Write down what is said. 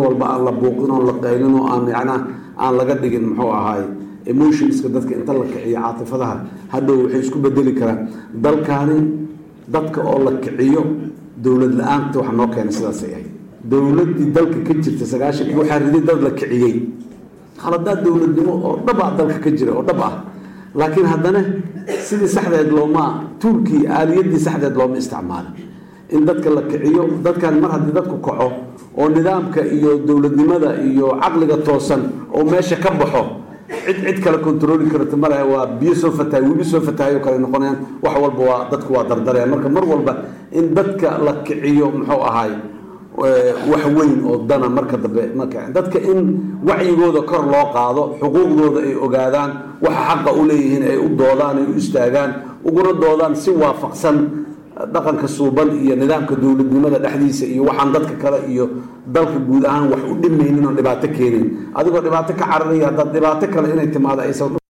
walba aan la buuqin oo la qaylin oo aan yacnaa aan laga dhigin muxuu ahaay emotionska dadka inta la kiciyo caatifadaha hadhow waxay isku bedeli karaan dalkaani dadka oo la kiciyo dowlad la-aanta waxa noo keenay sidaasay ahayd dowladdii dalka ka jirta sagaashankii waxaa riday dad la kiciyey khaladaad dowladnimo oo dhab ah dalka ka jira oo dhab ah laakiin haddana sidii saxdeed looma tuulkii aaliyaddii saxdeed looma isticmaalin in dadka la kiciyo dadkan mar haddii dadku kaco oo nidaamka iyo dowladnimada iyo caqliga toosan oo meesha ka baxo cid cid kale controli karta malaha waa biyo soo fatahay webi soo fatahay oo kale noqonayaan wax walba waa dadku waa dardarayaan marka mar walba in dadka la kiciyo muxuu ahaay wax weyn oo dana marka dambe marka dadka in wacyigooda kor loo qaado xuquuqdooda ay ogaadaan waxa xaqa u leeyihiin ay u doodaan ay u istaagaan uguna doodaan si waafaqsan dhaqanka suuban iyo nidaamka dowladnimada dhexdiisa iyo waxaan dadka kale iyo dalka guud ahaan wax u dhimaynin oo dhibaato keenin adigoo dhibaato ka cararaya haddaad dhibaato kale inay timaado aysan